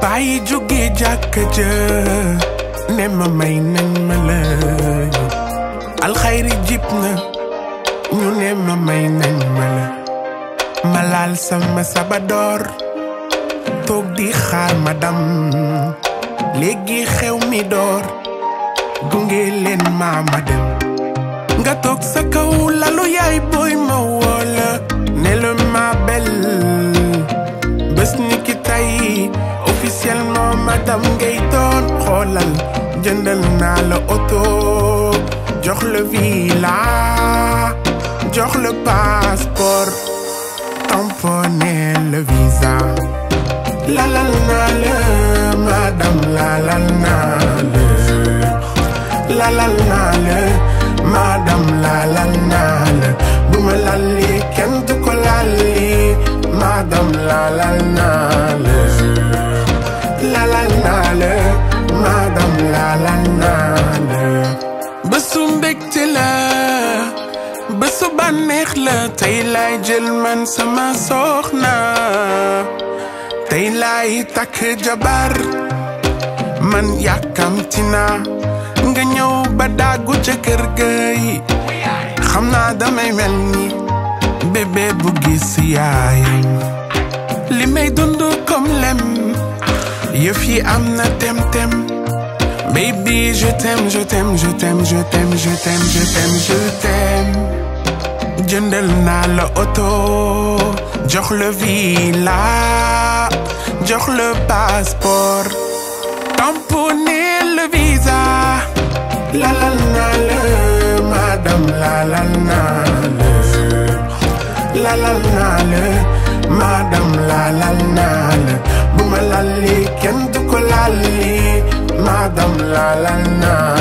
bàyyi jóge jàkka ja ne ma may nañ ma la alxayri jib na ñu ne ma may nañ ma la ma laal sama sabadoor toog di xaar ma dam léegi xew mi door gunge leen ma ma dem nga toog sa kaw lalu yaay booy ma woola ne la ma bel bés ni ki tey officiellement madame ngay doon xoolal jëndal naa la oto jox la villa jox la passeport tamponné le visa lalal naa la madame lalal naa la lalal naa la madame lalal naa la bu ma lalli kenn du ko lalli madame lalal naa la lalal naa la madame lalal naa la bésu mbégte la bésu bànneex la tey laay jël man sama soxna tey laay takk jabar man yàkkamti naa nga ñëw ba dàggu ca kër ga yi xam naa damay mel ni bébé bu gis yaayam li may dund comme lem yëf yi am na tem-tem baby je t'aime je t'aime je t'aime je t'aime je t'aime je t'aime je t'aime jëndal naa la oto jox la villa jox le passeport tamponné le visa lalal naa la madame lalal naa la lalal naa la madame lalal naa la bu ma lalli kenn du ko lalli madame lalal naa